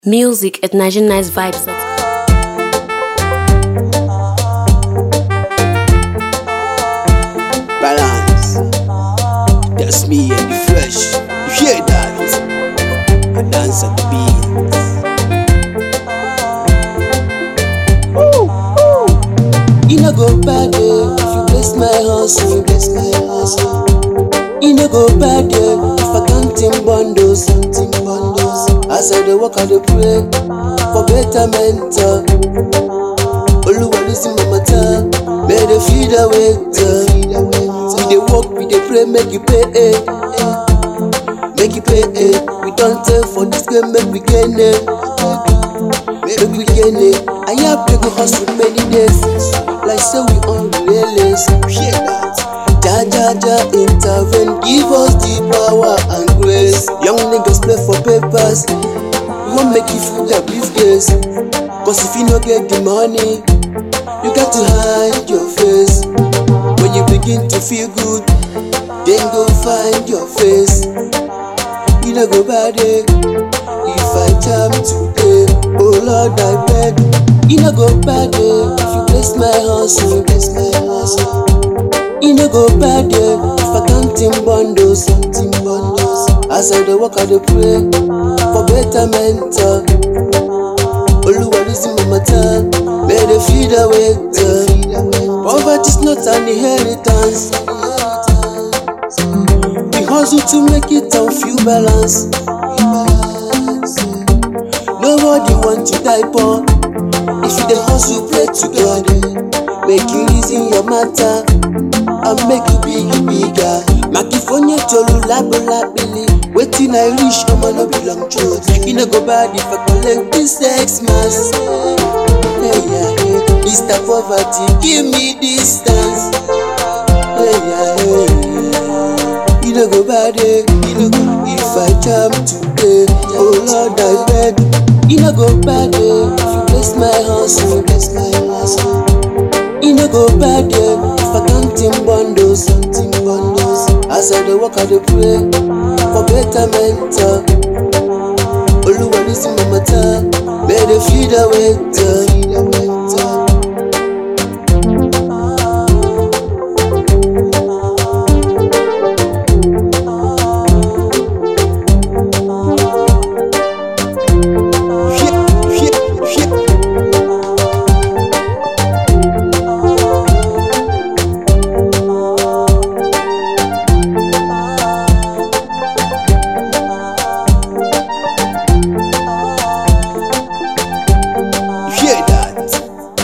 Music at Nigerian Vibes. Balance. That's me and the fresh. You hear that? I dance at the beat. You no go bad eh, if you bless my hustle, you bless my hustle. You no go bad eh, if I counting bundles, counting bundles. As I dey work, I dey pray for betterment. uh. Oluwa listen my matter, may they feed the waiter. We dey work, we dey pray, make you pay. Eh. Make you pay. Eh. We don't tell for this game, make we gain it. Make we gain it. I have been hustle many days, like say we on relays. Hear that? Ja ja ja intervene, give us the power and grace. Young niggas play for papers, we won't make you feel the briefcase. Cause if you no get the money, you got to hide your face. When you begin to feel good, then go find your face. You no go bad eh, if I jam today. Oh Lord, I beg. You no go bad eh, if you bless my hustle, bless my hustle. You no go bad eh, if I counting bundles, counting bundles. As I dey work, I dey pray for betterment. uh. Oluwa listen my matter, may they feed the waiter. Poverty's not an inheritance. We hustle to make it and feel balance. Nobody want to die poor. If you dey hustle, pray to God. Make you reason your matter and make you big bigger. Makifonye tolu labo labili. Waiting I reach, I'ma no be long throat. You no go bad if I collect this sex mask. Hey, yeah, hey. Mr. Poverty, give me distance. Hey, yeah, hey. You no go bad, eh? You no go if I jam today. Oh Lord, I beg. You no go bad, eh? If you bless my hustle, bless my hustle. You no go bad, eh? If I counting bundles, counting bundles. As I dey work, I dey pray for betterment. uh. Oluwa listen my matter, may they feed the waiter.